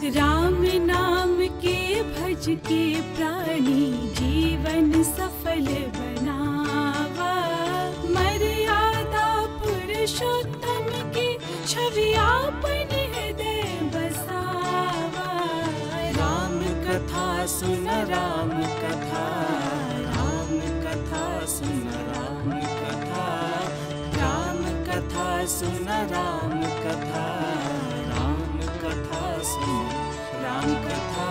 राम नाम के भज के प्राणी जीवन सफल बनावा मर्यादा पुरुषोत्तम की छवि आपन हृदय बसावा राम कथा सुन राम कथा राम कथा सुन राम कथा राम कथा सुन राम कथा राम कथा सुन राम कथा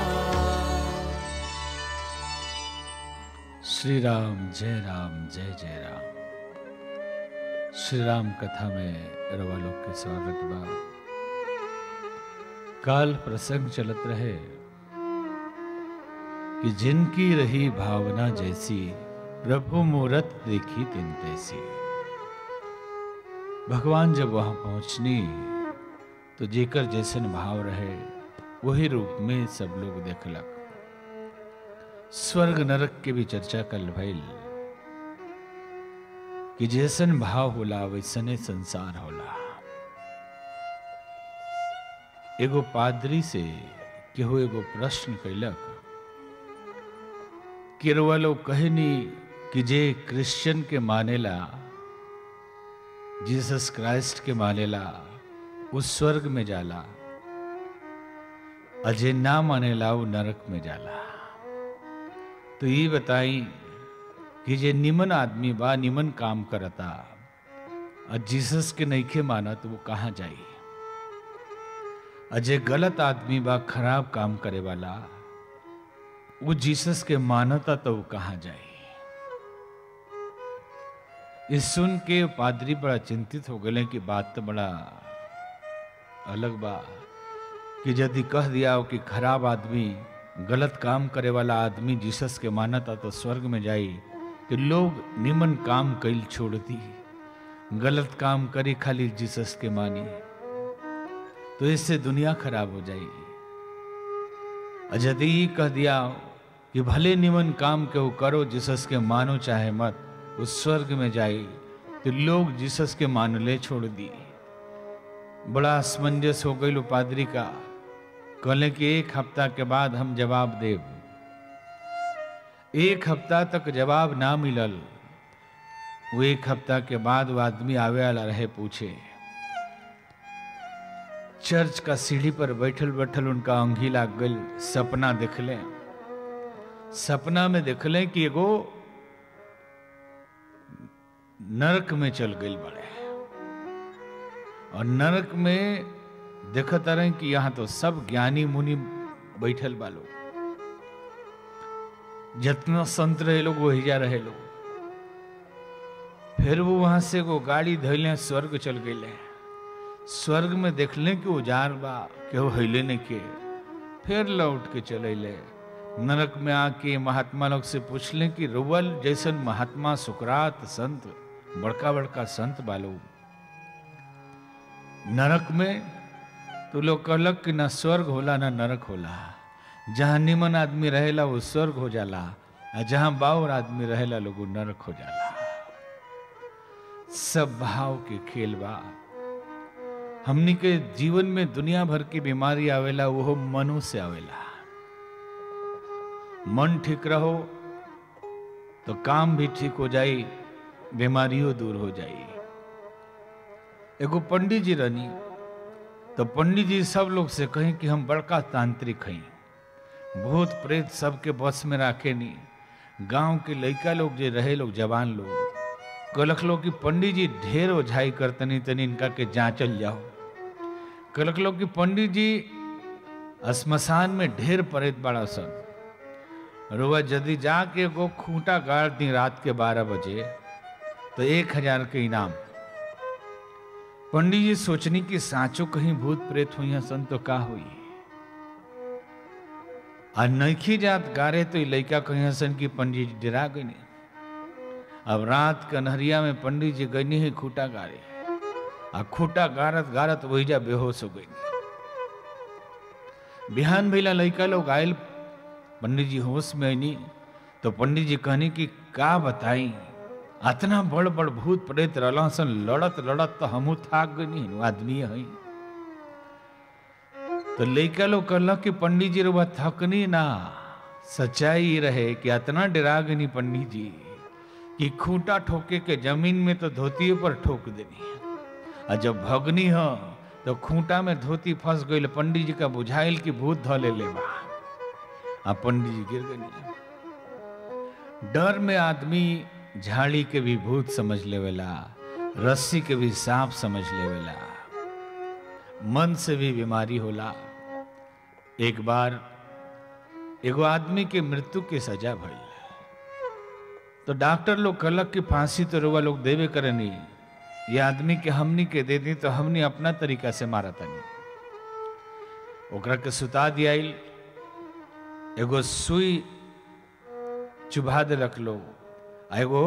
श्री राम जय राम जय जय राम श्री राम कथा में रवा लोग के स्वागत बा काल प्रसंग चलत रहे कि जिनकी रही भावना जैसी प्रभु मूरत देखी तिन तैसी भगवान जब वहां पहुंचनी तो जेकर जैसन भाव रहे वही रूप में सब लोग देखलक स्वर्ग नरक के भी चर्चा कल भइल कि जैसन भाव होला वैसने संसार होला एगो पादरी से केहू एगो प्रश्न कैलक कि रउआ लोग कहनी कि जे क्रिश्चियन के मानेला जीसस क्राइस्ट के मानेला उस स्वर्ग में जाला अजय ना मानेला वो नरक में जाला तो ये बताई कि जे निमन आदमी बा निमन काम करता और जीसस के नईखे माना तो वो कहाँ जाई अजय गलत आदमी बा खराब काम करे वाला वो जीसस के मानता तो वो कहाँ जाई ये सुन के पादरी बड़ा चिंतित हो गए कि बात तो बड़ा अलग बा कि यदि कह दिया हो कि खराब आदमी गलत काम करे वाला आदमी जीसस के मानता तो स्वर्ग में जाई कि लोग निमन काम कैल छोड़ दी गलत काम करी खाली जीसस के मानी तो इससे दुनिया खराब हो जाएगी और यदि ये कह दिया कि भले निमन काम के वो करो जीसस के मानो चाहे मत उस स्वर्ग में जाए तो लोग जीसस के मानले छोड़ दी बड़ा असमंजस हो गई लो पादरी का कहले कि एक हफ्ता के बाद हम जवाब देव एक हफ्ता तक जवाब ना मिलल वो एक हफ्ता के बाद वो आदमी आवे वाला रहे पूछे चर्च का सीढ़ी पर बैठल बैठल उनका अंगी लाग गई सपना देखले सपना में देखले कि एगो नरक में चल गई बड़े और नरक में देखत रहे कि यहाँ तो सब ज्ञानी मुनि बैठल बालो जितना संत रहे लोग वही जा रहे लोग फिर वो वहां से वो गाड़ी धैले स्वर्ग चल गए स्वर्ग में देखले कि उजार बा केहू हईले नहीं के फिर लौट के चले ले नरक में आके महात्मा लोग से पूछले कि रुवल जैसन महात्मा सुकरात संत बड़का बड़का संत बालो नरक में तो लोग कहलक कि ना स्वर्ग होला ना नरक होला जहाँ निमन आदमी रहेला वो स्वर्ग हो जाला आ जहाँ बाउर आदमी रहेला लोग वो नरक हो जाला सब भाव के खेल बा हमनी के जीवन में दुनिया भर की बीमारी आवेला वो मनु से आवेला मन ठीक रहो तो काम भी ठीक हो जाई बीमारियों दूर हो जाई एगो पंडित जी रहनी तो पंडित जी सब लोग से कहें कि हम बड़का तांत्रिक हैं भूत प्रेत सबके बस में राखे नहीं गांव के लड़का लोग जो रहे लोग जवान लोग कलक लोग कि पंडित जी ढेर ओझाई करतनी तनी इनका के जांचल जाओ कलक लोग कि पंडित जी श्मशान में ढेर प्रेत बड़ा सन रोआ यदि जाके एगो खूंटा गाड़ दी रात के बारह बजे तो एक हजार के इनाम पंडित जी सोचनी कि साचो कहीं भूत प्रेत हुई सन तो का हुई आ नैखी जात गारे तो लड़का कहीं हसन की पंडित जी डरा गई अब रात कन्हरिया में पंडित जी गई है खूटा गारे आ खूटा गारत गारत वही जा बेहोश हो गई बिहान भैला लड़का लोग आयल पंडित जी होश में आईनी तो पंडित जी कहनी कि का बताई अतना बड़ बड़ भूत प्रेत रहला सन लड़त लड़त तो हमू थाक गई आदमी है तो लइका लोग कहलक कि पंडित जी रुआ थकनी ना सच्चाई ई रहे कि इतना डरा गनी पंडित जी कि खूंटा ठोके के जमीन में तो धोती पर ठोक देनी और जब भगनी ह तो खूंटा में धोती फंस गई पंडित जी का बुझाइल कि भूत ध ले ले बा आ पंडित जी गिर गई डर में आदमी झाड़ी के भी भूत समझ लेवेला रस्सी के भी सांप समझ लेवेला मन से भी बीमारी होला एक बार एगो आदमी के मृत्यु के सजा भइल तो डॉक्टर लोग कहलक कि फांसी तो रुआ लोग देवे करनी ये आदमी के हमनी के दे दी तो हमनी अपना तरीका से मारा तनी ओकरा के सुता दियाइल एगो सुई चुभा दे रख लो आ एगो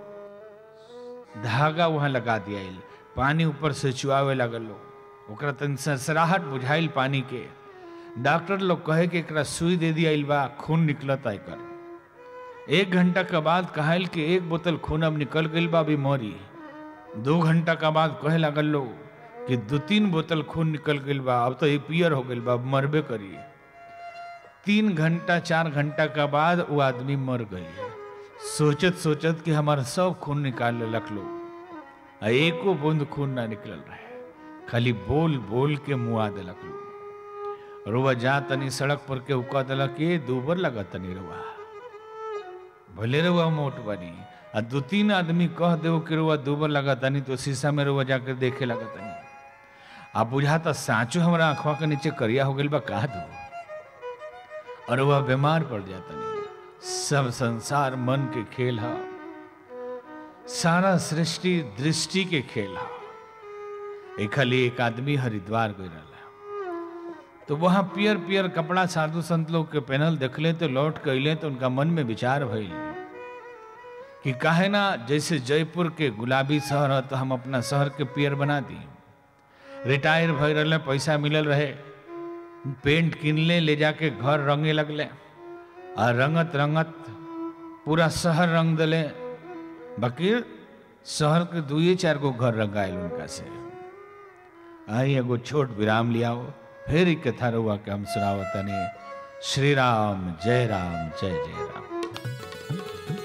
धागा वहां लगा दियाइल पानी ऊपर से चुआवे लगल लो ओकरा तन सरसराहट बुझाइल पानी के डॉक्टर लोग कहे कि एकरा सुई दे दियाइल बा खून निकलता एकर एक घंटा के बाद कहल कि एक बोतल खून अब निकल गई बा अभी मरी दो घंटा के बाद कहे लगल लो कि दो तीन बोतल खून निकल गई बा अब तो ये पियर हो गई बा अब मरबे करी तीन घंटा चार घंटा के बाद वो आदमी मर गई सोचत सोचत कि हमारा सब खून निकाल लेलक लो आ एको बूंद खून ना निकल रहे खाली बोल बोल के मुआ देलक लो रुआ जा तनी सड़क पर के उका देलक ये दूबर लगा तनी रुआ भले रुआ मोट बनी आ दो तीन आदमी कह दो कि रुआ दूबर लगा तनी तो शीशा में रुआ जाकर देखे लगा तनी आ बुझाता साँचो हमारा आंखवा के नीचे करिया हो गई बा कहा दू और वह बीमार पड़ जाता नहीं सब संसार मन के खेल है सारा सृष्टि दृष्टि के खेल है एक खाली एक आदमी हरिद्वार गई रहा तो वहां पियर पियर कपड़ा साधु संत लोग के पहनल देखले तो लौट के अले तो उनका मन में विचार भइल कि काहे ना जैसे जयपुर के गुलाबी शहर है तो हम अपना शहर के पियर बना दी रिटायर भय रहे पैसा मिलल रहे पेंट किनले ले जाके घर रंगे लगले आ रंगत रंगत पूरा शहर रंग दिले बाकी शहर के दुए चार गो घर रंगायल उनका से आई एगो छोट विराम लियाओ फिर एक कथा रुआ के हम सुनावतनी श्री राम जय राम जय जय राम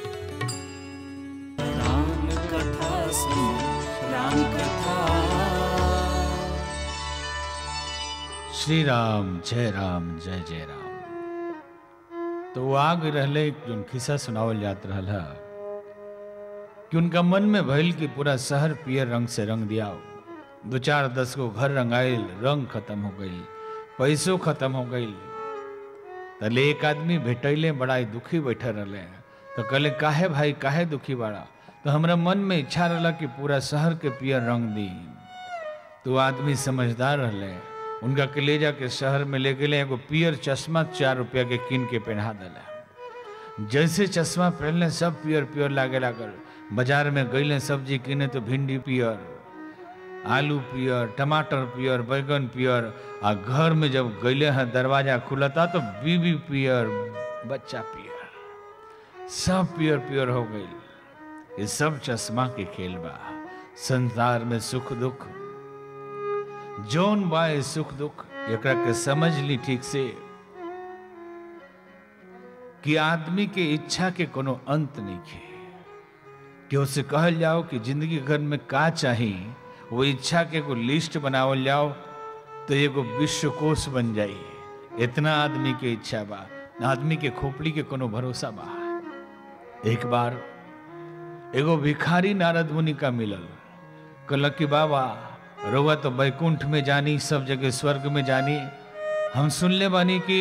राम कथा सुनो राम कथा श्री राम जय राम जय जय राम तो वो आग रहले जो खिस्सा सुनावल जात रहल है कि उनका मन में भइल कि पूरा शहर पियर रंग से रंग दिया दो चार दस को घर रंगाइल रंग खत्म हो गई पैसों खत्म हो गई तले एक आदमी भेटैले बड़ा ही दुखी बैठे रहले तो कहले काहे भाई काहे दुखी बड़ा तो हमरा मन में इच्छा रहला कि पूरा शहर के पियर रंग दी तो आदमी समझदार रहले उनका के ले जाके शहर में ले गेले एगो पियर चश्मा चार रुपया के कीन के पहना दिला जैसे चश्मा पहनले सब पियर पियर लागे लागल बाजार में गईले सब्जी किने तो भिंडी पियर आलू पियर टमाटर पियर बैगन पियर आ घर में जब गईले हैं दरवाजा खुलता तो बीबी पियर बच्चा पियर सब पियर पियर हो गई ये सब चश्मा के खेल बा संसार में सुख दुख जौन बा ये सुख दुख एकरा के समझ ली ठीक से कि आदमी के इच्छा के कोनो अंत नहीं है कि उसे कहल जाओ कि जिंदगी घर में का चाही वो इच्छा के एगो लिस्ट बनावल जाओ तो एगो विश्वकोश बन जाई इतना आदमी के इच्छा बा आदमी के खोपड़ी के कोनो भरोसा बा एक बार एगो भिखारी नारद मुनि का मिलल कहलक कि बाबा रउआ तो बैकुंठ में जानी सब जगह स्वर्ग में जानी हम सुनले बानी कि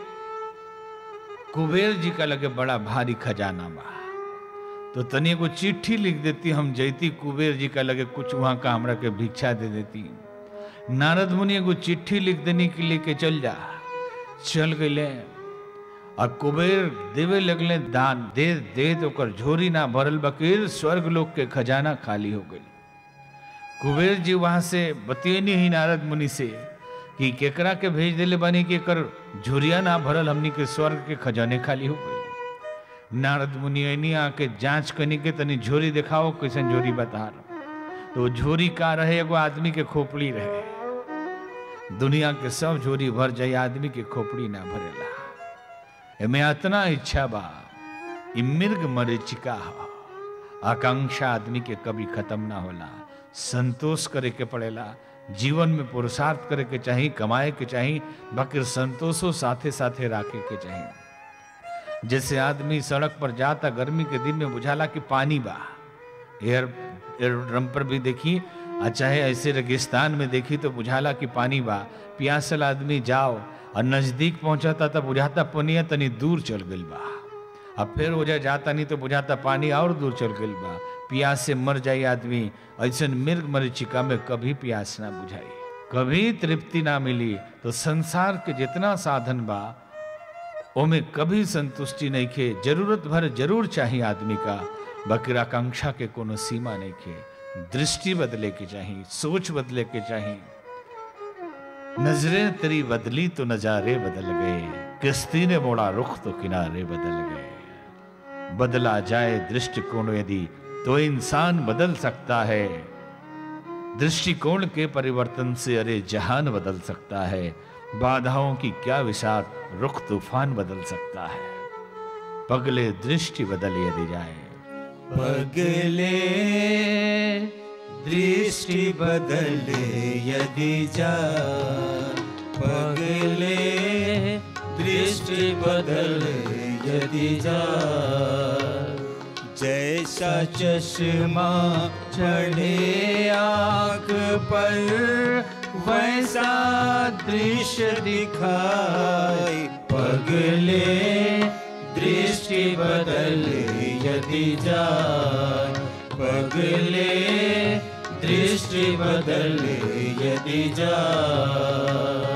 कुबेर जी का लगे बड़ा भारी खजाना बा तो तनी एगो चिट्ठी लिख देती हम जैती कुबेर जी का लगे कुछ वहां का हमरा के भिक्षा दे देती नारद मुनि एगो चिट्ठी लिख देने के लेके चल जा चल गए और कुबेर देवे लगले दान दे दे तो ओकर झोरी ना भरल बकीर स्वर्ग लोक के खजाना खाली हो गई कुबेर जी वहां से बतियनी ही नारद मुनि से कि केकरा के भेज देले बानी कि एकर झुरिया ना भरल हमनी के स्वर्ग के खजाने खाली हो गई नारद मुनि ऐनी आके जांच करनी के तनी झोरी दिखाओ कैसन झोरी बता रहा तो वो झोरी का रहे एगो आदमी के खोपड़ी रहे दुनिया के सब झोरी भर जाई आदमी के खोपड़ी ना भरेला एमे अतना इच्छा बा इ मृग मरीचिका ह आकांक्षा आदमी के कभी खत्म ना होला संतोष करे के पड़ेला जीवन में पुरुषार्थ करे के चाही कमाए के चाही बाकी संतोषो साथे साथे राखे के चाही जैसे आदमी सड़क पर जाता गर्मी के दिन में बुझाला कि पानी बा एयर एयरड्रम पर भी देखी आ चाहे ऐसे रेगिस्तान में देखी तो बुझाला कि पानी बा प्यासल आदमी जाओ और नजदीक पहुंचाता तब बुझाता पनिया तनी दूर चल गइल बा अब फिर हो जाए जाता नहीं तो बुझाता पानी और दूर चल गइल बा प्यास से मर जाई आदमी ऐसे मृग मरीचिका में कभी प्यास ना बुझाई कभी तृप्ति ना मिली तो संसार के जितना साधन बा ओमे कभी संतुष्टि नहीं खे जरूरत भर जरूर चाहिए आदमी का बकर आकांक्षा के कोनो सीमा नहीं खे दृष्टि बदले के चाहिए सोच बदले के चाहिए नजरें तेरी बदली तो नजारे बदल गए किस्ती ने मोड़ा रुख तो किनारे बदल गए बदला जाए दृष्टिकोण यदि तो इंसान बदल सकता है दृष्टिकोण के परिवर्तन से अरे जहान बदल सकता है बाधाओं की क्या विषाद रुख तूफान बदल सकता है पगले दृष्टि बदल यदि जाए पगले दृष्टि बदले यदि जा पगले दृष्टि बदले यदि जा जैसा चश्मा चढ़े आंख पर वैसा दृश्य दिखाई पगले दृष्टि बदले यदि जाए पगले दृष्टि बदले यदि जाए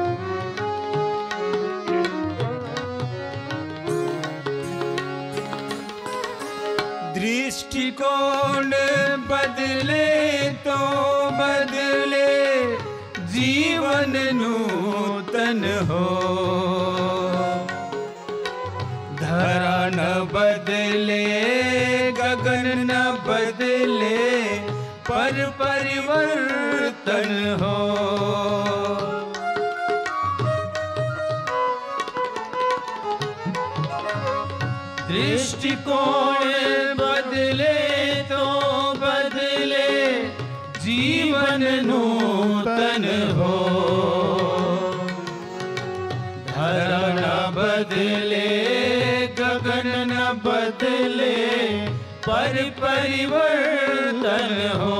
दृष्टिकोण बदले तो बदले जीवन नूतन हो धरा न बदले गगन न बदले पर परिवर्तन हो दृष्टिकोण बदले तो बदले जीवन नूतन हो धरा न बदले गगन न बदले पर परिवर्तन हो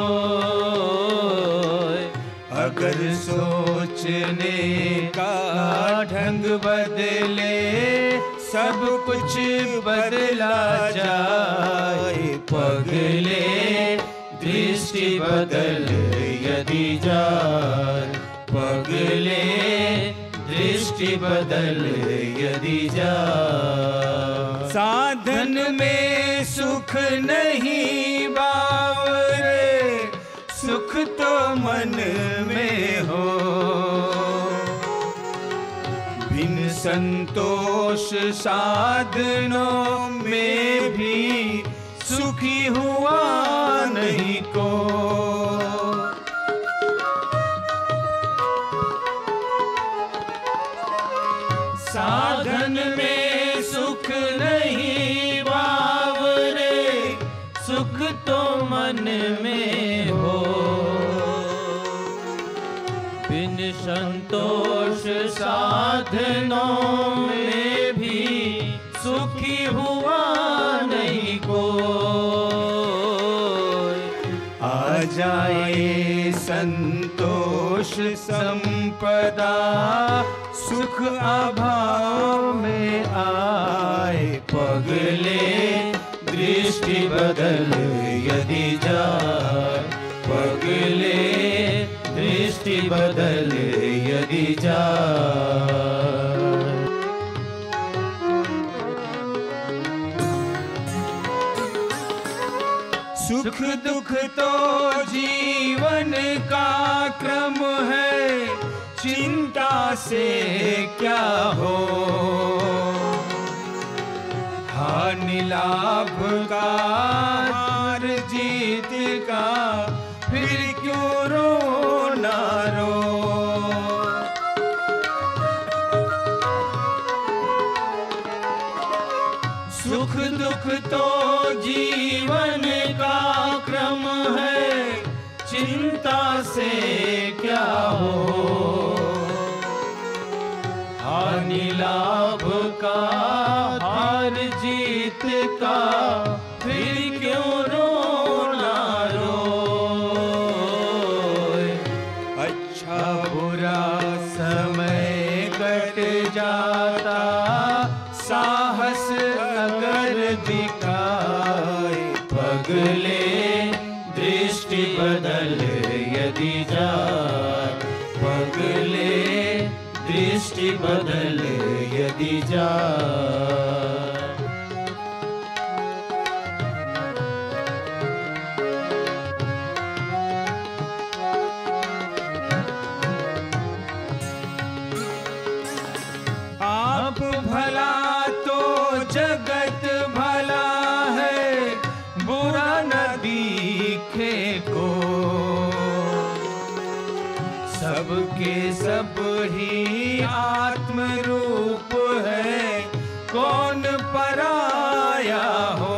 अगर सोचने का ढंग बदले सब कुछ बदला जाए पगले दृष्टि बदल यदि जाए पगले दृष्टि बदल यदि जा साधन में सुख नहीं बावरे सुख तो मन में हो बिन संतोष साधनों में भी सुखी हुआ नहीं को साधन में सुख नहीं बावरे सुख तो मन में हो बिन संतोष साधनों में भी सुखी हुआ नहीं को आ जाए संतोष संपदा सुख अभाव में आए पगले दृष्टि बदल यदि जाए पगले दृष्टि बदल यदि जाए सुख दुख तो जीवन का क्रम है चिंता से क्या हो हानि लाभ का हार जीत का फिर क्यों रो ना रो सुख दुख तो जीवन का क्रम है चिंता से क्या हो हानि लाभ का हार जीत का फिर क्यों रोना रोए अच्छा बुरा समय कट जाता साहस अगर दिखाए पगले दृष्टि बदल यदि जाए पगले दृष्टि बदल यदि जाए आप भला तो जगत भला है बुरा न दिखे को सबके सब ही आत्म रूप है कौन पराया हो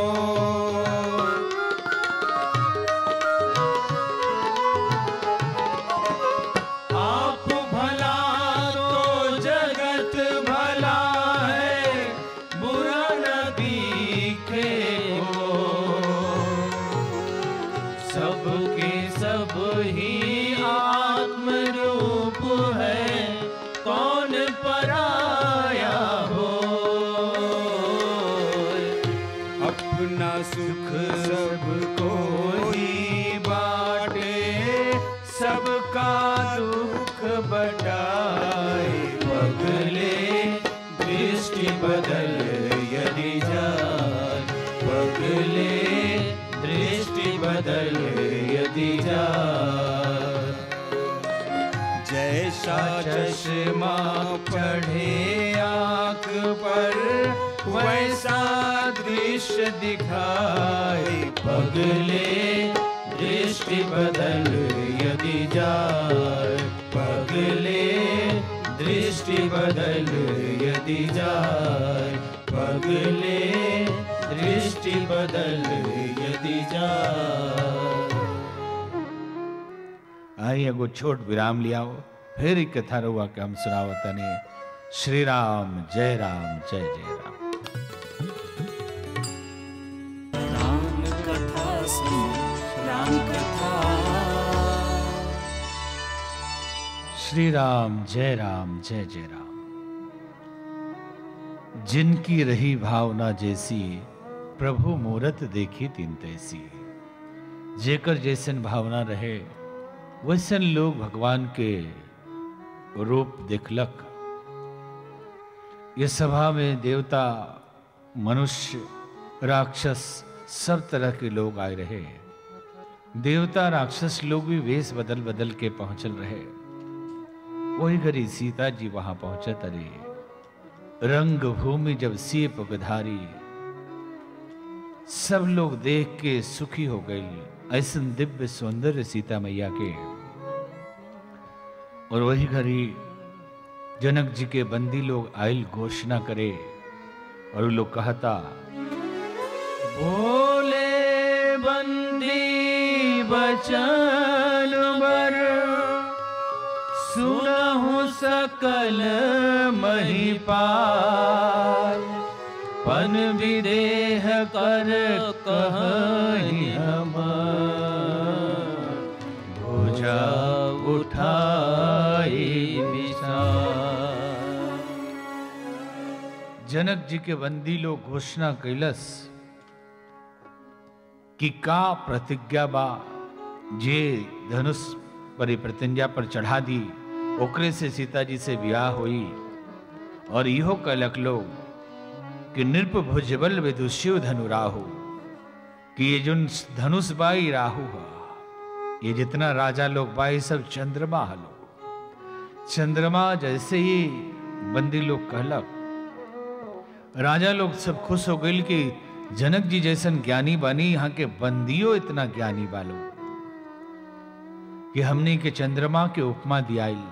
आप भला तो जगत भला है बुरा न दिखे हो सबके सब ही आत्म रूप है कौन पराया हो अपना सुख सबको ही बाटे सबका दुख बटाए पगले दृष्टि बदल यदि जाए पगले दृष्टि बदल यदि जाए जैसा चश्मा चढ़े आंख पर वैसा दृश्य दिखाए पगले दृष्टि बदल यदि जाए पगले दृष्टि बदल यदि जाए पगले दृष्टि बदल यदि जाए आई एगो छोट विराम लियाओ फिर ई कथा रुआ के हम सुनावतनी श्री राम जय राम जय जय राम राम कथा सुन राम कथा श्री राम जय राम जय जय राम जिनकी रही भावना जैसी प्रभु मूरत देखी तीन तैसी जेकर जैसन भावना रहे वैसन लोग भगवान के रूप देखलक ये सभा में देवता मनुष्य राक्षस सब तरह के लोग आए रहे देवता राक्षस लोग भी वेश बदल बदल के पहुंचल रहे वही घड़ी सीता जी वहां पहुंचे तरे रंग भूमि जब सिए पगधारी सब लोग देख के सुखी हो गई ऐसन दिव्य सौंदर्य सीता मैया के और वही घड़ी जनक जी के बंदी लोग आयल घोषणा करे और वो लोग कहता बोले बंदी बचन बर सुनहु सकल महिपाल पन विदेह कर कहीं हम भुजा उठाई विशाल जनक जी के बंदी लोग घोषणा कैलस कि का प्रतिज्ञा बा जे धनुष पर प्रतिज्ञा पर चढ़ा दी ओकरे से सीता जी से ब्याह हुई और इहो कलक लोग कि नृप भुजबल विदुष्यो धनु राहु कि ये जो धनुष बाई राहु है ये जितना राजा लोग बाई सब चंद्रमा हलो चंद्रमा जैसे ही बंदी लोग कहलक राजा लोग सब खुश हो गए कि जनक जी जैसन ज्ञानी बानी यहाँ के बंदियों इतना ज्ञानी बालो कि हमने के चंद्रमा के उपमा दियाइल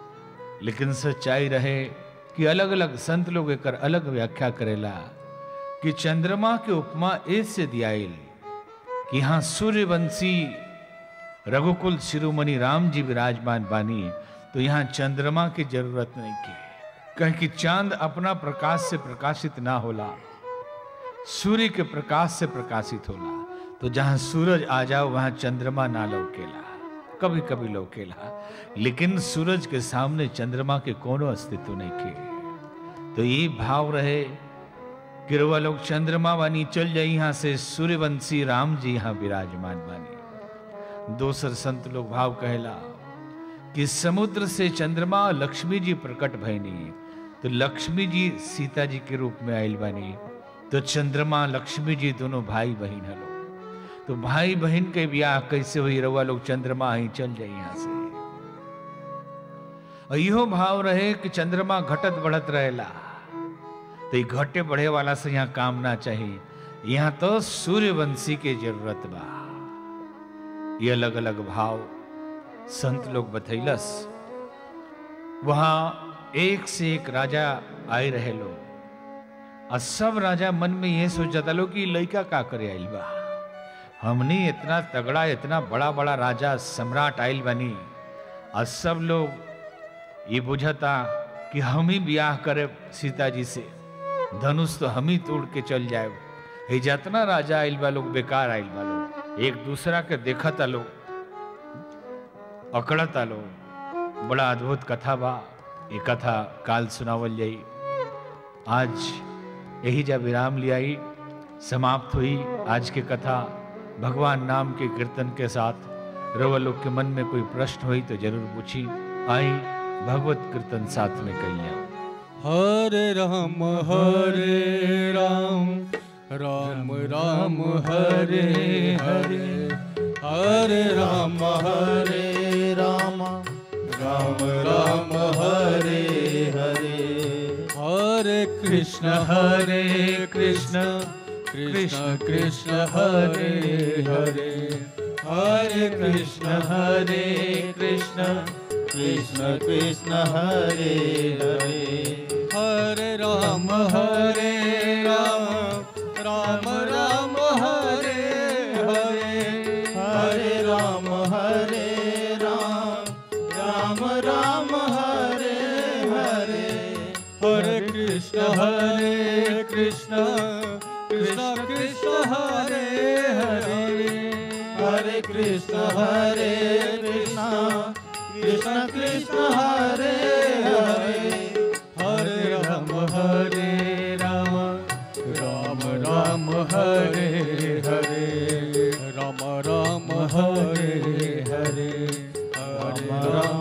लेकिन सच्चाई रहे कि अलग अलग संत लोग एकर अलग व्याख्या करेला कि चंद्रमा के उपमा ऐसे दियाइल कि यहाँ सूर्यवंशी रघुकुल शिरोमणि राम जी विराजमान बानी तो यहाँ चंद्रमा की जरूरत नहीं की कहीं कि चांद अपना प्रकाश से प्रकाशित ना होला सूर्य के प्रकाश से प्रकाशित होला तो जहां सूरज आ जाओ वहां चंद्रमा ना लौकेला कभी कभी लौकेला लेकिन सूरज के सामने चंद्रमा के कोनो अस्तित्व नहीं के तो ये भाव रहे कि रउआ लोग चंद्रमा बानी चल जाई यहाँ से सूर्यवंशी राम जी यहाँ विराजमान बानी दोसर संत लोग भाव कहला कि समुद्र से चंद्रमा लक्ष्मी जी प्रकट भैनी तो लक्ष्मी जी सीता जी के रूप में आयल बानी तो चंद्रमा लक्ष्मी जी दोनों भाई बहन हलो तो भाई बहन के ब्याह कैसे हुई रउआ लोग चंद्रमा ही चल जाए यहाँ से और इहो भाव रहे कि चंद्रमा घटत बढ़त रहेला तो ये घटे बढ़े वाला से यहाँ काम ना चाहिए यहाँ तो सूर्यवंशी के जरूरत बा ये अलग अलग भाव संत लोग बतैलस वहां एक से एक राजा आए रहे लोग और सब राजा मन में ये सोचता लो कि लड़का का करे आइल बा हमने इतना तगड़ा इतना बड़ा बड़ा राजा सम्राट आइल बनी और सब लोग ये बुझता कि हम ही ब्याह करे सीता जी से धनुष तो हम ही तोड़ के चल जाए ये जितना राजा आइल बा लोग बेकार आइल बा लोग एक दूसरा के देखता लोग अकड़ता लोग बड़ा अद्भुत कथा बा ये कथा काल सुनावल जाई आज यही जा विराम लियाई समाप्त हुई आज की कथा भगवान नाम के कीर्तन के साथ रवा लोग के मन में कोई प्रश्न हुई तो जरूर पूछी आई भगवत कीर्तन साथ में कहिया हरे राम हरे राम राम राम हरे हरे हरे राम हरे राम राम राम हरे हरे हरे कृष्ण हरे कृष्ण कृष्ण कृष्ण हरे हरे हरे कृष्ण हरे कृष्ण कृष्ण कृष्ण हरे हरे हरे राम हरे राम राम राम हरे हरे हरे राम हरे राम राम राम हरे हरे हरे कृष्ण हरे कृष्ण कृष्ण कृष्ण हरे हरे हरे कृष्ण हरे कृष्ण कृष्ण कृष्ण हरे हरे हरे राम हरे राम राम राम हरे हरे राम राम हरे हरे हरे राम